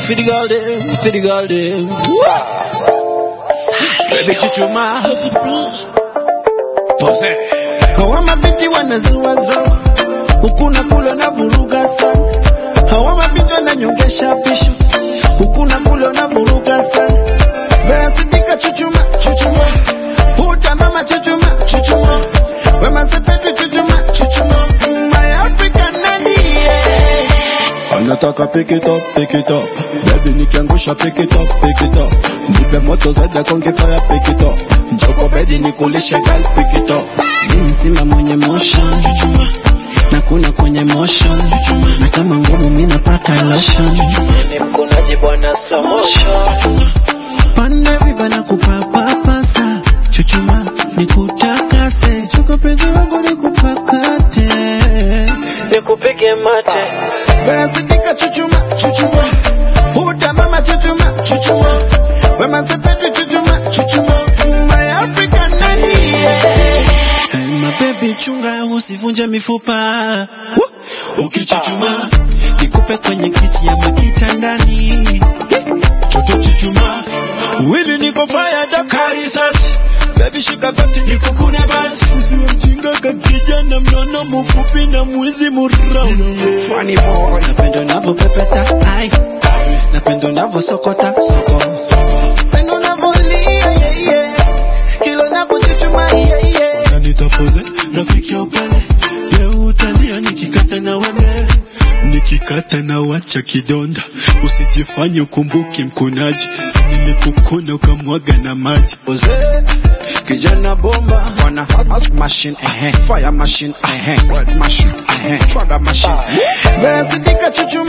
for the girl them, for the girl them. Baby chuchuma, Teddy B. pose. Hawa mabinti wanazuazao, huku na kule na vuruga sana. Hawa mabinti wananyongesha pisho, huku na kule na vuruga sana. Vera sidika chuchuma, chuchuma. Huda mama chuchuma, chuchuma. Wema sepetu chuchuma, chuchuma. My African nani, yeah. anataka pick it up, pick it up. Baby nikiangusha pick it up, pick it up. Nipe moto zaidi konge fire pick it up. Njoko bedi nikulishe girl pick it up. Mimi simba mwenye motion chuchuma na kuna kwenye motion chuchuma na kama ngumu mimi napaka lotion chuchuma ni mkonaji bwana slow motion chuchuma pande viba na kupapapasa chuchuma nikutakase chuko pezi wangu nikupakate nikupige mate Bera sidika chuchuma chuchuma Huda mama chuchuma chuchuma Wema sepetu chuchuma chuchuma My African nani Hey, my baby chunga usivunje mifupa Woo! ukichuchuma nikupe kwenye kiti ya makitandani choto chuchuma wili niko fire dakari sasi baby shika bati nikukune basi usiwe mjinga kakijana mnono mfupi na mwizi murau Funny boy. napenda unavyopepeta ai napenda unavyosokota soko napenda unavyolia yeah, yeah. kila unavyochuchuma yeah, yeah. Na nitapoze rafiki ya upele. Leo utalia nikikata na wembe. Nikikata na wacha kidonda. Usijifanye ukumbuki mkunaji. Si nilikukuna ukamwaga na maji. Ozee, kijana bomba wana hot machine eh fire machine eh word machine eh shredder machine Vera sidika chuchu